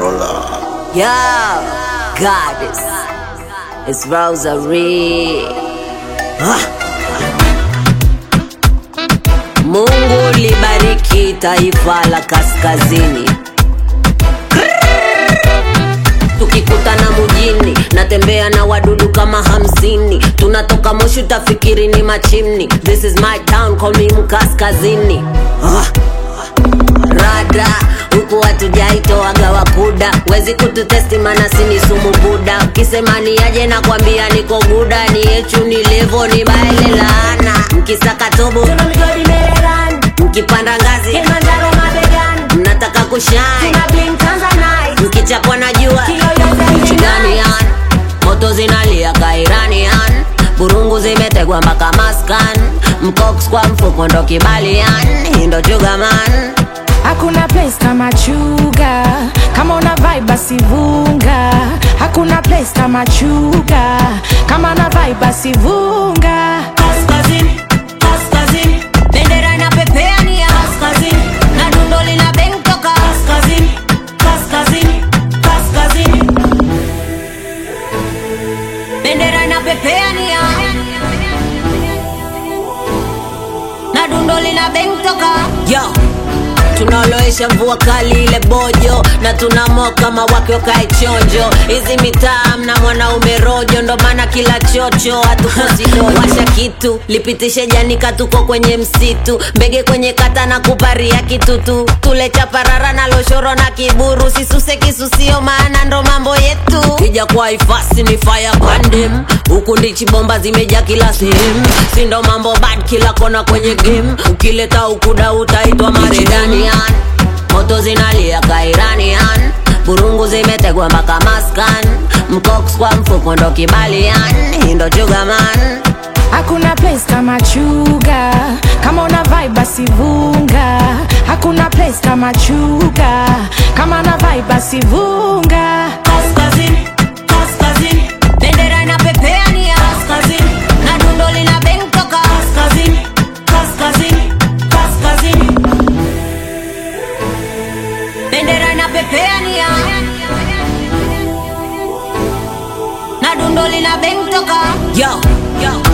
controller. Yo, goddess. It's Rosary. Ah. Mungu libariki taifa la kaskazini. Tukikutana mjini, natembea na wadudu kama hamsini. Tunatoka Moshi, utafikiri ni machimni. This is my town, call me mkaskazini. Ah rada huku hatujaitoaga wakuda wezi kututesti mana sini sumu buda ukisema ni aje na kwambia niko guda ni yechu ni levo ni baile laana mkisaka tobo Tuna migodi Mererani, mkipanda ngazi Kilimanjaro mabegani, mnataka kushine tuna bling Tanzanite, mkichapwa na jua kiyoyote Chidanian moto zinalia kairanian burungu zimetegwa mpaka maskan mcox kwa mfuko ndo kibalian hii ndo chugaman Hakuna place kama chuga, kama una vibe basi vunga. Hakuna place kama chuga, kama una vibe basi vunga. Kaskazini, kaskazini, bendera inapepea ni ya kaskazini, na dundo lina beng toka kaskazini, kaskazini, kaskazini, bendera inapepea ni ya na dundo lina beng toka yo tunaoloesha mvua kali ile bojo na tunamoa kama wake wakae chonjo hizi mitaa mna mwanaume rojo ndo maana kila chocho hatukosi washa kitu lipitishe janika tuko kwenye msitu mbege kwenye kata na kuparia kitutu tule chaparara na loshoro na kiburu sisuse kisusio maana ndo mambo yetu kija kwa ifasi ni fire pandem huku ndichi bomba zimeja kila sehemu sindo mambo bad kila kona kwenye game ukileta ukuda utaitwa maredanian moto zinalia kairanian burungu zimetegwa mpaka maskan mcox kwa mfuko ndo kibalian hii ndo chugaman Hakuna place kama chuga, kama una vibe basi vunga. Hakuna place kama chuga, kama una vibe basi vunga. kaskazini, kaskazini, bendera inapepea ni ya kaskazini, na dundo lina beng toka kaskazini, kaskazini, kaskazini, bendera inapepea ni ya na dundo lina beng toka yo, yo.